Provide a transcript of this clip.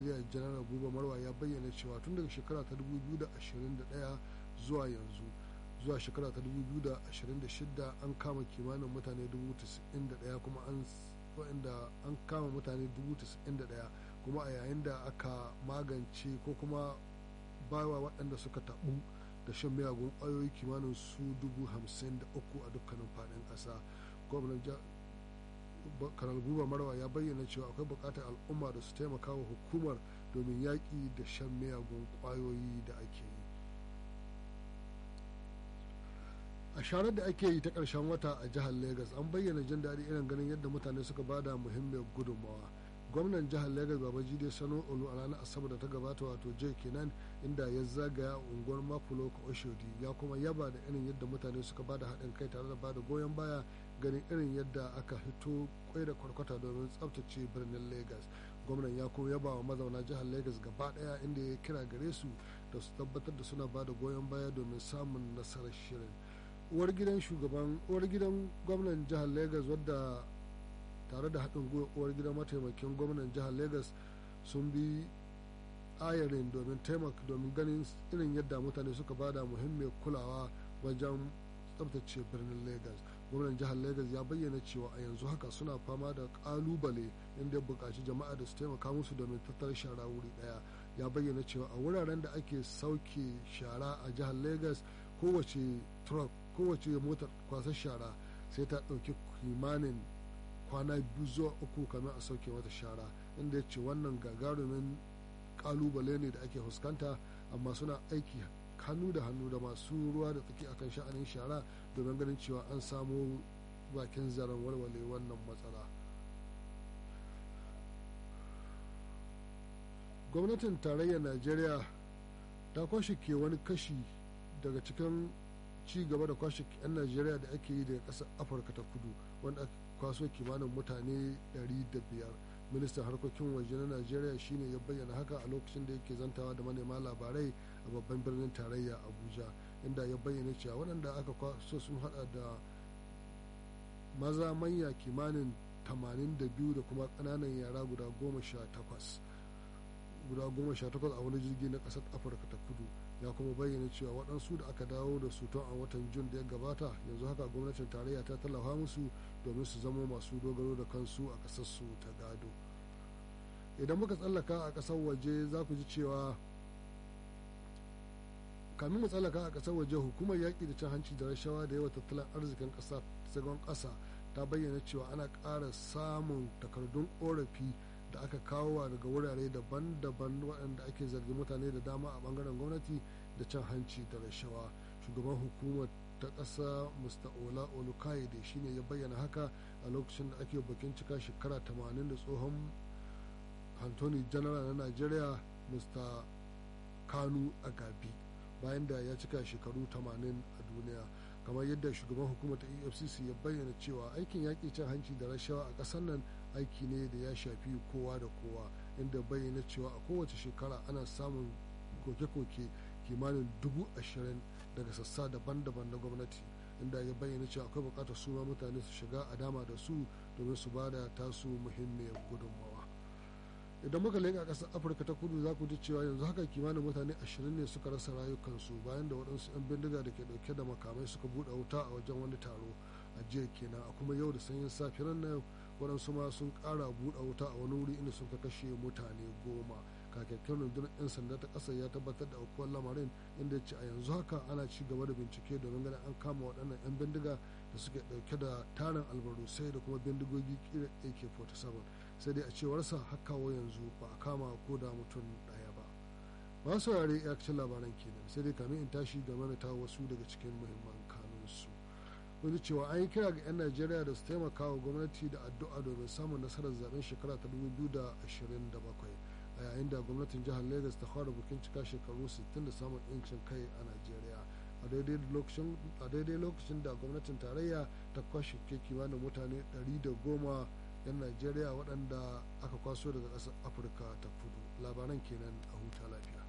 najeriya janar buba marwa ya bayyana cewa tun daga shekara ta 2021 zuwa yanzu zuwa shekara ta 2026 an kama kimanin mutane 91 kuma an wa'anda an kama mutane 91 kuma a yayin da aka magance ko kuma bawa waɗanda suka taɓu da shan miyagun ƙwayoyi kimanin su 53 a dukkanin faɗin ƙasa gwamnan kanal buba marwa ya bayyana cewa akwai buƙatar al'umma da su taimaka wa hukumar domin yaƙi da shan miyagun ƙwayoyi da ake yi a sharar da ake yi ta ƙarshen wata a jihar Legas an bayyana jin daɗi irin ganin yadda mutane suka bada muhimmiyar gudunmawa gwamnan jihar Legas babajide sano olu a ranar asabar da ta gabata wato jay kenan inda ya zagaya unguwar mafulo oshodi ya kuma yaba da irin yadda mutane suka bada haɗin kai tare da bada goyon baya ganin irin yadda aka hito kwai da kwarkwata domin tsabtace birnin Legas gwamnan ya kuma yaba wa mazauna jihar Legas gaba ɗaya inda ya kira gare su da su tabbatar da suna bada goyon baya domin samun nasarar shirin uwar gidan shugaban uwar gidan gwamnan jihar lagos wadda tare da haɗin gwiwa uwar gidan mataimakin gwamnan jihar lagos sun bi ayarin domin taimaka domin ganin irin yadda mutane suka bada muhimmiyar kulawa wajen tsabtace birnin lagos gwamnan jihar lagos ya bayyana cewa a yanzu haka suna fama da kalubale inda ya buƙaci jama'a da su taimaka musu domin tattara shara wuri ɗaya ya bayyana cewa a wuraren da ake sauke shara a jihar lagos kowace truck kowace motar kwasar shara sai ta ɗauki kimanin kwana biyu zuwa uku kamar a sauke mata shara inda ya ce wannan gagarumin kalubale ne da ake fuskanta amma suna aiki hannu da hannu da masu ruwa da tsaki akan sha'anin shara domin ganin cewa an samo bakin zaren warware wannan matsala gwamnatin tarayyar najeriya ta kwashe ke wani kashi daga cikin ci gaba da kwashe 'yan najeriya da ake yi daga ƙasar afirka ta kudu wanda aka kwaso kimanin mutane 500 ministan harkokin waje na najeriya shine ya bayyana haka a lokacin da yake zantawa da manema labarai a babban birnin tarayya abuja inda ya bayyana cewa waɗanda aka kwaso sun hada da maza manya kimanin 82 da kuma ƙananan yara guda 18 guda 18 a wani jirgi na ƙasar afirka ta kudu ya kuma bayyana cewa waɗansu da aka dawo da su tun a watan jun da ya gabata yanzu haka gwamnatin tarayya ta tallafa musu domin su zama masu dogaro da kansu a ƙasarsu ta gado idan muka tsallaka a ƙasar waje za ku ji cewa kamin mu tsallaka a ƙasar waje hukumar yaƙi da cin hanci da rashawa da yawa tattalin arzikin ƙasa zagon ƙasa ta bayyana cewa ana ƙara samun takardun ƙorafi da aka kawo daga wurare daban-daban waɗanda ake zargi mutane da dama a ɓangaren gwamnati da cin hanci da rashawa shugaban hukumar ta ƙasa mr ola olukaide shine ya bayyana haka a lokacin da ake bakin cika shekara 80 da tsohon antony general na nigeria mr kanu agabi bayan da ya cika shekaru 80 a duniya kamar yadda shugaban hukumar ta efcc ya bayyana cewa aikin yaƙi cin hanci da rashawa a ƙasar nan aiki ne da ya shafi kowa da kowa inda bayyana cewa a kowace shekara ana samun koke-koke kimanin dubu ashirin daga sassa daban-daban na gwamnati inda ya bayyana cewa akwai bukatar su ma mutane su shiga a dama da su domin su ba da tasu muhimmiyar gudunmawa idan muka leƙa ƙasar afirka ta kudu za ku ji cewa yanzu haka kimanin mutane ashirin ne suka rasa rayukansu bayan da waɗansu 'yan bindiga da ke ɗauke da makamai suka buɗe wuta a wajen wani taro a jiya kenan a kuma yau da sanyin safiyar nan waɗansu ma sun ƙara buɗe wuta a wani wuri inda suka kashe mutane goma kakakken rundunar 'yan sanda ta ƙasar ya tabbatar da aukuwar lamarin inda ya ce a yanzu haka ana ci gaba da bincike domin ganin an kama waɗannan 'yan bindiga da suke ɗauke da tarin albarusai da kuma bindigogi kira ak-47 sai dai a cewarsa hakawa yanzu ba a kama ko da mutum ɗaya ba ba saurare ya labaran kenan sai dai kamin in tashi game da ta wasu daga cikin muhimman kanunsu wani cewa an yi kira ga 'yan najeriya da su taimaka wa gwamnati da addu'a domin samun nasarar zaben shekara ta 2027 a yayin da gwamnatin jihar lagos ta fara bukin cika shekaru 60 da samun 'yancin kai a najeriya a daidai lokacin da gwamnatin tarayya ta kwashe kimanin mutane 110 'yan najeriya waɗanda aka kwaso daga ƙasar afirka ta kudu labaran kenan a huta lafiya